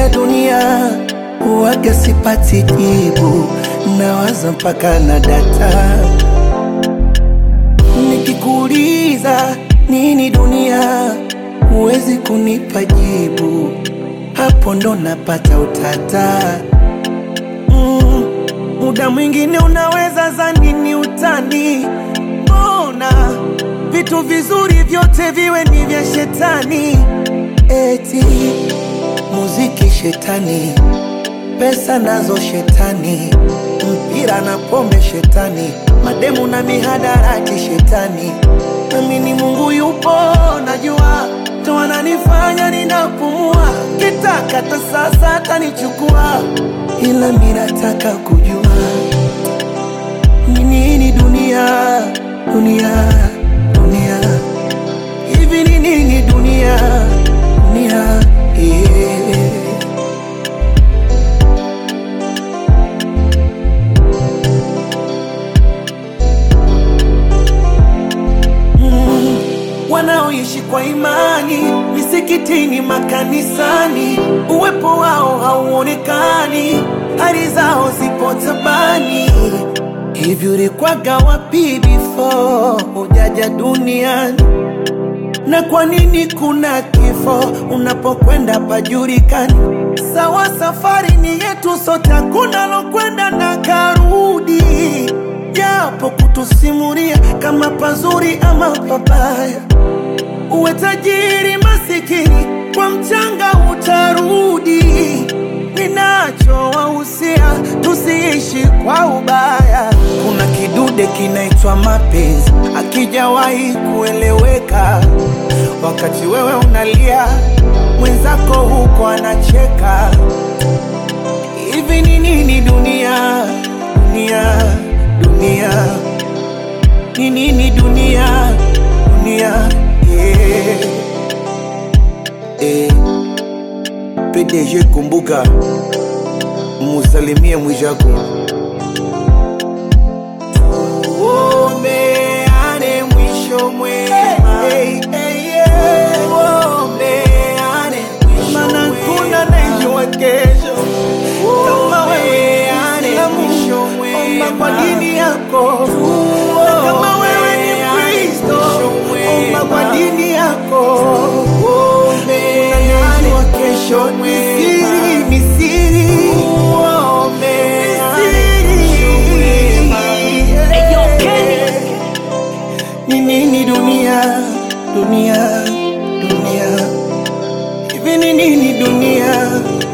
ya dunia huwaga sipati jibu, nawaza mpaka na data. Nikikuuliza nini dunia, huwezi kunipa jibu, hapo ndo napata utata. Mm, muda mwingine unaweza zani ni utani, mbona vitu vizuri vyote viwe ni vya shetani? Eti muziki shetani, pesa nazo shetani, mpira na pombe shetani, mademu na mihadarati shetani. Nami ni Mungu yupo, najua ndo ananifanya ninapumua, kitaka hata sasa atanichukua, ila mi nataka kujua ni nini dunia, dunia, dunia hivi ni nini dunia, dunia yeah. Mm, wanaoishi kwa imani misikitini, makanisani, uwepo wao hauonekani, hali zao zipo tabani. Hivi ulikwaga wapi before hujaja duniani? na kwa nini kuna kifo unapokwenda pajulikani? Sawa, safari ni yetu sote, hakuna lokwenda na karudi, japo kutusimulia kama pazuri ama pabaya. Uwe tajiri masikini, kwa mchanga utarudi. Ninachowahusia tusiishi kwa ubaya. Kuna kidude kinaitwa mapenzi, akijawahi kueleweka. Wakati wewe unalia, mwenzako huko anacheka. Hivi ni nini dunia, dunia, dunia? Ni nini dunia, dunia? Yeah. Eh. PDG kumbuka, musalimie mwijako. Tuombeane mwisho mwema. Tuombeane mwisho mwema. Maana kuna anayejua kesho. Kama wewe ni Muislamu, omba kwa dini yako. Na kama wewe ni Mkristo, omba kwa dini yako. Unajua kesho ni siri, ni siri. Ni siri. Ni nini dunia, dunia, dunia? Hivi ni nini dunia,